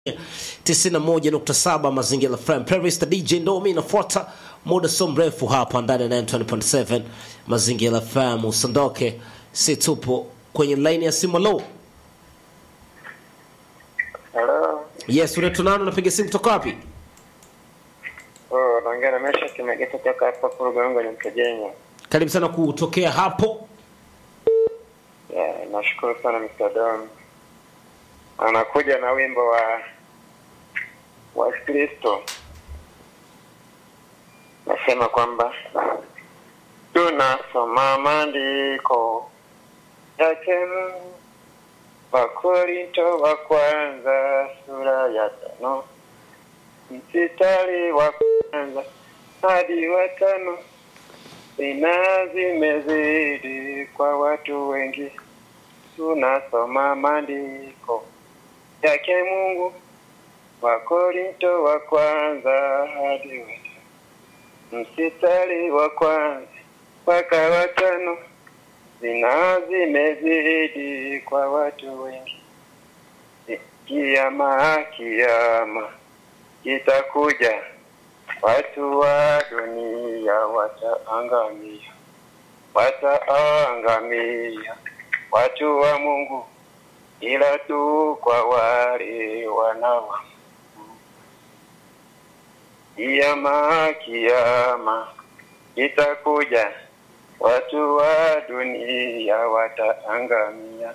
91.7 Mazingira FM. Playlist DJ Ndomi inafuata muda so mrefu hapa ndani ya 920.7 Mazingira FM. Usiondoke, si tupo kwenye line ya simu. Lo, Halo. yes, unaitwa nani? Unapiga simu kutoka wapi? Oh, naongea na Mesha Kimegeta toka hapa Kurugongo ni Mkejenya. Karibu sana kutokea hapo. Yeah, nashukuru sana Mr. Don. Anakuja na wimbo wa wa Kristo. Nasema kwamba tunasoma maandiko yake Mungu. Wakorinto wa kwanza sura ya tano mstari wa kwanza hadi wa tano Zina zimezidi kwa watu wengi, tunasoma maandiko yake Mungu. Wakorinto wa kwanza hadi wa tano mstari wa kwanza mpaka wa tano Zina zimezidi kwa watu wengi, kiama kiama kitakuja watu wa dunia wataangamia, wataangamia watu wa Mungu, ila tu kwa wale wanawa kiama kiama itakuja, watu wa dunia wataangamia,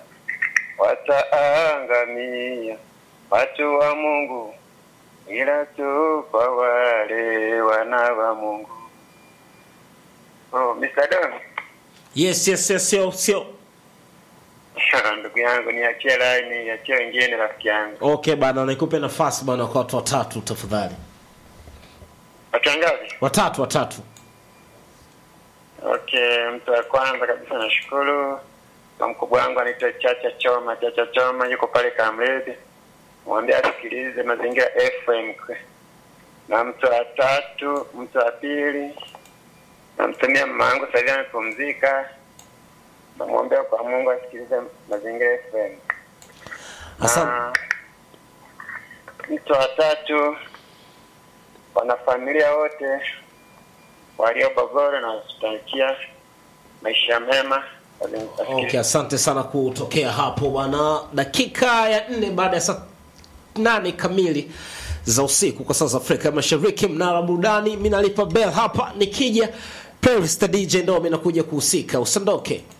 wataangamia watu wa Mungu ila tu kwa wale wana wa Mungu. Oh, Mr. Don. Yes, yes, yes, sio sio. Ndugu yangu niachie line, niachie wengine rafiki yangu. Okay bana, nikupe nafasi bana kwa watu watatu tafadhali. Watu wangapi? Watatu, watatu. Okay, mtu wa kwanza kabisa nashukuru kwa mkubwa wangu anaitwa Chacha Choma. Chacha Choma yuko pale Kamledi, mwambie asikilize Mazingira FM. Na mtu wa tatu, mtu wa pili namtumia mama yangu sasa hivi amepumzika, namwombea kwa Mungu asikilize Mazingira FM. Asante. Na mtu wa tatu, wanafamilia wote walio Bogoro na wasitakia maisha mema. Okay, asante sana kutokea hapo bwana. Dakika ya nne baada ya saa nane kamili za usiku kwa saa za Afrika Mashariki, mnara burudani. Mimi nalipa bell hapa, nikija playlist DJ ndo mimi nakuja kuhusika. Usiondoke.